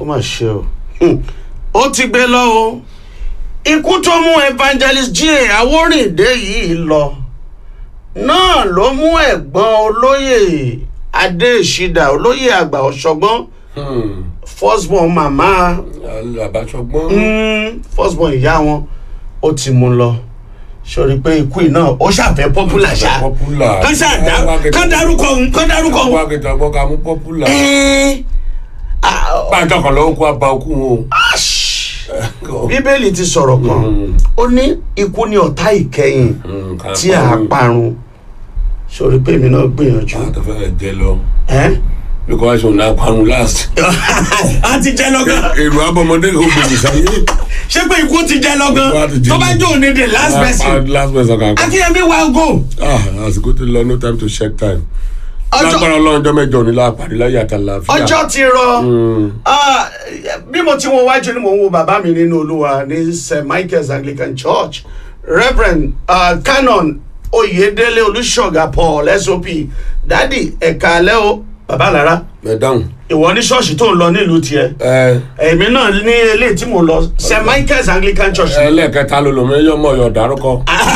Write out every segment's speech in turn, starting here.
ó mà ṣe o Hmm. ó ti gbé lọ o ikú tó mú evangelist J.A. Awórìndé yìí lọ náà ló mú ẹ̀gbọ́n olóyè Adéṣídà olóyè àgbà ọ̀ṣọ́gbọ́n firstborn màmá àbáṣọgbọ́n mm, firstborn ìyá wọn ó ti mú lọ sori pé ikú yìí náà ó ṣàfẹ́ popular ṣá popular kán ṣàdá kán dárúkọ òun kán dárúkọ òun. wá kẹta gbọ́ ká mú popular Ẹ́ẹ́, ah, pàtó kan lọ́wọ́ kó abá okú wọn ash. bíbélì ti sọ̀rọ̀ kan ó ní ikú ni ọ̀tá ìkẹyìn tí a parun sori pé èmi náà gbìyànjú. àtọ̀fẹ́ jẹ lọ ẹ́ because òun náà parun last a ti jẹ lọ́gán èrò abọ́mọdé kò gbèsè sáyé ṣé pé ikú ti jẹ lọ́gán Ikú á ti jẹ tó bá lọ. jó ní the last person last person kan kan akínyẹmí wa go ah àsìkò tó lọ no time to check time ọjọ́ lágbára ọlọ́run ọjọ́ mẹ́jọ ní láàpàdé láyé àtàlàfíà ọjọ́ ti rọ Ah, bí mo ti wo wájú ni mo ń wo bàbá mi nínú olúwa ní st michael's anglican church reverend uh, canon oyedele olùṣọgà paul sop dádì ẹ̀ka alẹ́ o bàbá lára ẹ dáhùn ìwọ ní ṣọ́ọ̀ṣì tó ń lọ nílùú tiẹ̀ ẹ èmi náà ní eléyìí tí mo lọ st michael's anglican church ẹlẹ́ẹ̀kẹta ló lòmí ẹyọ mọ̀ ọ̀yọ̀ dárúkọ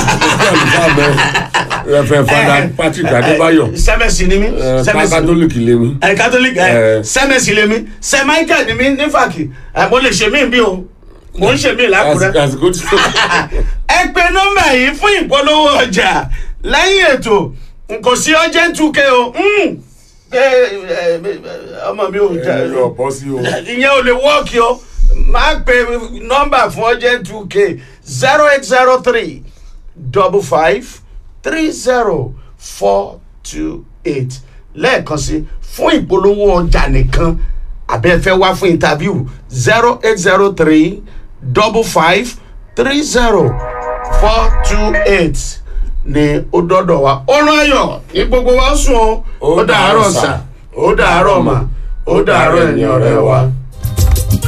rẹfẹ fada patrick adébáyọ̀ sẹ́mẹ̀sì ni mí ẹ sẹ́mẹ̀sì ni mí kátólíkì lèmi ẹ catholic ẹ Eh. sẹ́mẹ̀sì lèmi st michael ni mí nífàkì ẹ mo lè ṣe mí bí o mo ń ṣe mí lákùrẹ́. àsìkò àsìkò tí ẹ pe nọ́mbà yìí fún ìpolówó ọjà lẹ́yìn ètò kò sí urgent two k o Mm. ẹ, ẹ, ọmọ mi ò jà ẹ lọ bọ́ sí o ìyẹn ò lè wọ́ọ̀kì o máa pe nọ́mbà fún urgent two k zero eight zero three double five three zero four two eight lẹ́ẹ̀kan sí fún ìpolówó ọjà nìkan àbẹ́fẹ́ wá fún interview zero eight zero three double five three zero four two eight ni ó dọ́dọ̀ wa ọ̀rọ̀ ayọ̀ ní gbogbo wa sùn o ó dàárọ̀ sà ó dàárọ̀ mà ó dàárọ̀ ẹ̀yìn ọ̀rẹ́ wa.